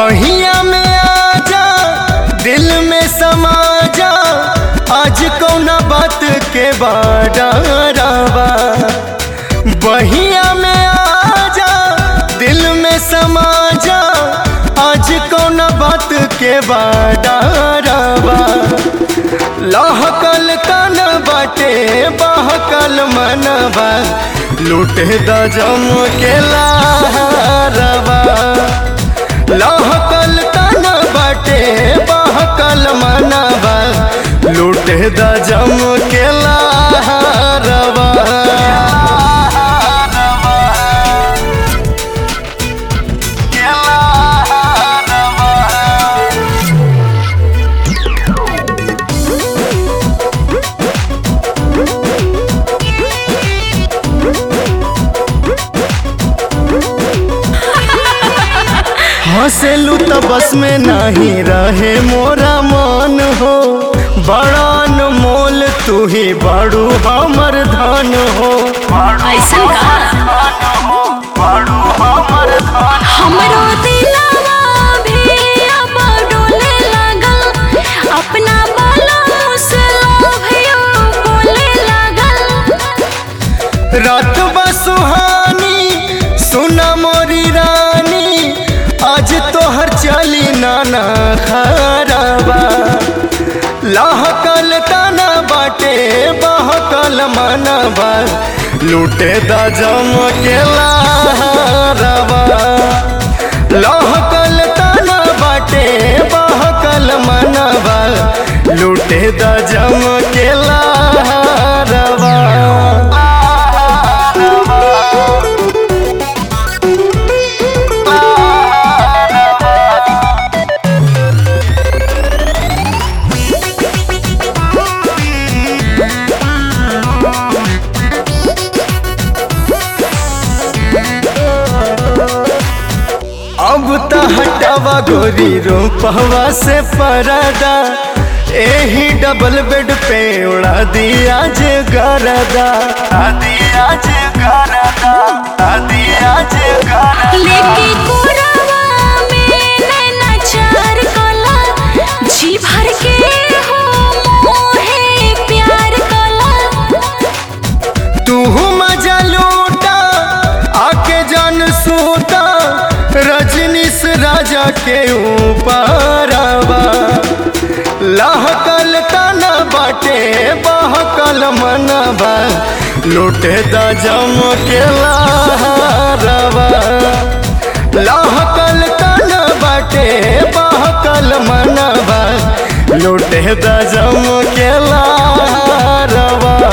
बहिया में आजा दिल में समा जा आज कौना बात के बाडारावा बहिया में आजा दिल में समा जा आज कौना बात के बाडारावा लहकल तन बाटे बहकल मनवा लूटे द जम के लारवा लहकल तन बाटे बहकल मनवा लूटे द जम के लारवा हंसलू तो बस में नहीं रहे मोरा मन हो बड़ा मोल तू ही बड़ू हमर धन हो ऐसन का हमरो दिलवा भी अब डोले लागल अपना बालों से लोभियो बोले लागल रात बसुहानी सुना मोरी रानी आज तोहर चली नाना खराबा लहकल तना बाटे बहकल मनबा लूटे द जम के लारवा लहकल तना बाटे बहकल मनबा लूटे द जम के लारवा अब त हटावा गोरी रूपवा से परदा एही डबल बेड पे उड़ा दिया जे गरदा दिया जे गरदा दिया जे गरदा लेके कोरावा में नैना चार कला जी भर के हो मोहे प्यार कला तू मजा लूटा आके जान सूता रजनीश राजा के ऊपर लहकल तना बाटे बहकल मनबा लूटे द जम के लारवा लहकल तना बाटे बहकल मनबा लूटे द जम के लारवा